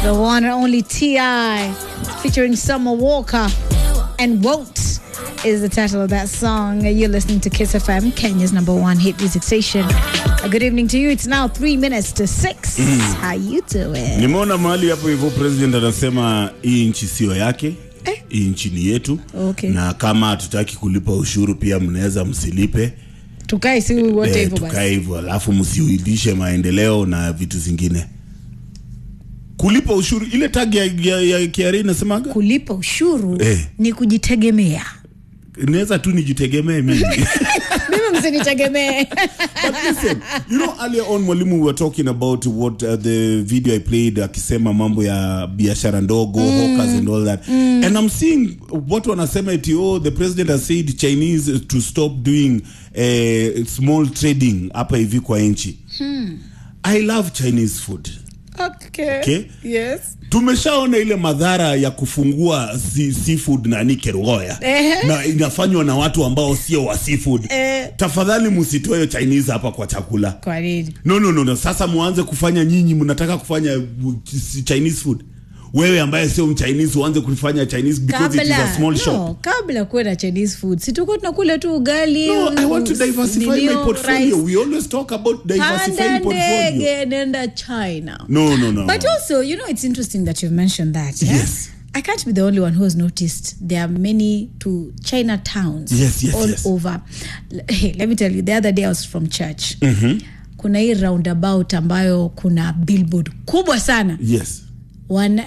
The one and only T.I. featuring Summer Walker and Won't is the title of that song. You're listening to Kiss FM, Kenya's number one hit music station. A good evening to you. It's now three minutes to six. How you doing? Nimeona mahali hapo hivyo president anasema hii nchi sio yake Eh. hii nchi ni yetu Okay. na kama hatutaki kulipa ushuru pia mnaweza msilipe Tukae si wote Eh, hivyo tukae basi. hivyo alafu msiuidishe maendeleo na vitu zingine kulipa ushuru ile tag ya, ya, ya KRA inasemaga Kulipa ushuru Eh. ni kujitegemea. inaweza tu nijitegemee mimi Mimi msinitegemee. But listen, you know, earlier on mwalimu we were talking about what uh, the video I played akisema mambo ya biashara ndogo hawkers and all that and I'm seeing watu wanasema eti oh the president has said Chinese to stop doing uh, small trading hapa hivi kwa nchi I love Chinese food Okay. Okay. Yes. tumeshaona ile madhara ya kufungua si, seafood nani kerugoya Ehe. na inafanywa na watu ambao sio wa seafood Eh. tafadhali msitoe chinese hapa kwa chakula Kwa nini? no, no, no, no. sasa muanze kufanya nyinyi mnataka kufanya uh, ch- chinese food wewe ambaye sio mchinese uanze kufanya chinese because it is a small no, shop kabla kuwe na chinese food si tuko tunakula tu ugali no, i want to diversify my nilio, portfolio rice. we always talk about diversifying panda portfolio ndege nenda china no no no but no. also you know it's interesting that you've mentioned that yeah? Yes. I can't be the only one who has noticed there are many to China towns Yes, yes, all yes. over. L- Hey, let me tell you, the other day I was from church. Kuna hii roundabout ambayo kuna billboard kubwa sana yes wana,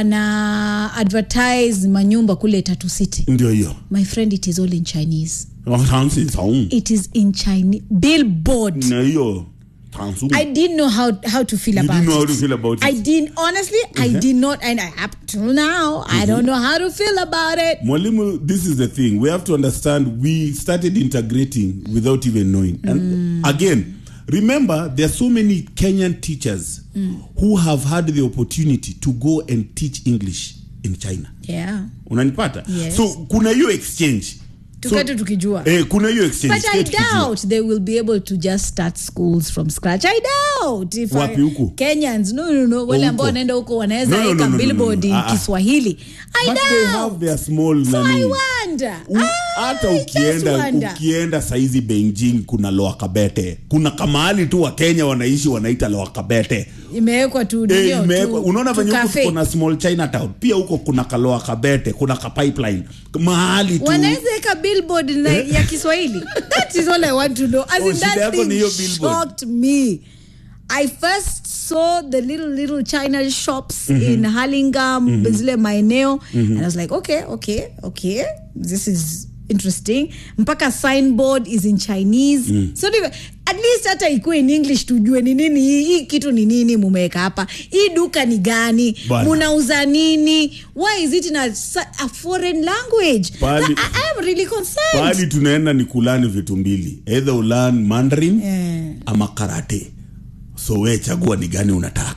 wana advertise manyumba kule Tatu City. ndio hiyo My friend, it is all in Chinese. Tansi taung. It is in Chinese billboard. na hiyo tansu I didn't know how how to feel You about didn't know it. how to feel about it. I didn't honestly. I did not, and up till now, I don't know how to feel about it. Mwalimu, this is the thing. We have to understand we started integrating without even knowing. And again, remember there are so many Kenyan teachers who have had the opportunity to go and teach English in China. Yeah, Unanipata? Yes. So kuna hiyo exchange. tukati tukijua. eh, kuna hiyo exchange. But I Tuketi tukijua. doubt they will be able to just start schools from scratch. I doubt if Wapi I, huku? Kenyans no no no wale Oh, ambao huko. wanaenda huko wanaweza No, no, no, weka no, no, no, billboard no. in Ah, ah. Kiswahili. I But they have doubt. their small So I nani. wonder. U- I hata just ukienda wonder. ukienda saizi beijing kuna loa kabete kuna kamahali tu wa kenya wanaishi wanaita loa kabete imewekwa tu Eh, ndio, imewekwa- tu- unaona tu venye huku cafe. tuko na small chinatown pia huko kuna kaloa kabete kuna ka pipeline mahali tu wanaweza weka billboard na, ya kiswahili that is all i want to know As Oh, in shida that yako ni thing hiyo billboard. shocked me i first saw the little little china shops in halingam zile maeneo and i was like okay okay okay this is interesting mpaka signboard is in chinese so ndivyo- at least hata ikuwe in english tujue ni nini hii hii kitu ni nini mumeweka hapa hii duka ni gani Bana. munauza nini why is it in a, sa- a foreign language Pali- I, I am really concerned pahali tunaenda ni kulani vitu mbili either ulan mandarin Eh. ama karate so we chagua ni gani unataka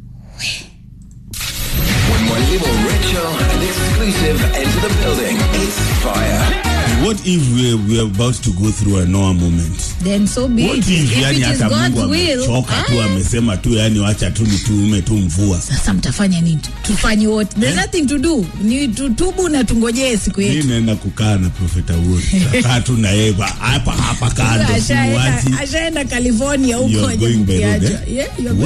When Mwalimu Rachel and exclusive enter the building, it's fire. what if we, we are about to go through a noah moment then so be What it. if, If yani it is hata God's mungu will, amechoka tu ah, amesema tu yani wacha tu nituume tu mvua sasa mtafanya nini tufanye wote there's nothing to do ni tutubu na tungojee siku mi yetu naenda kukaa na profeta wote takaa tu na yeye ba- hapa hapa kando Ashaenda- simuachi ashaenda california huko You're going by road, ajabukiaja eh? yeah, you're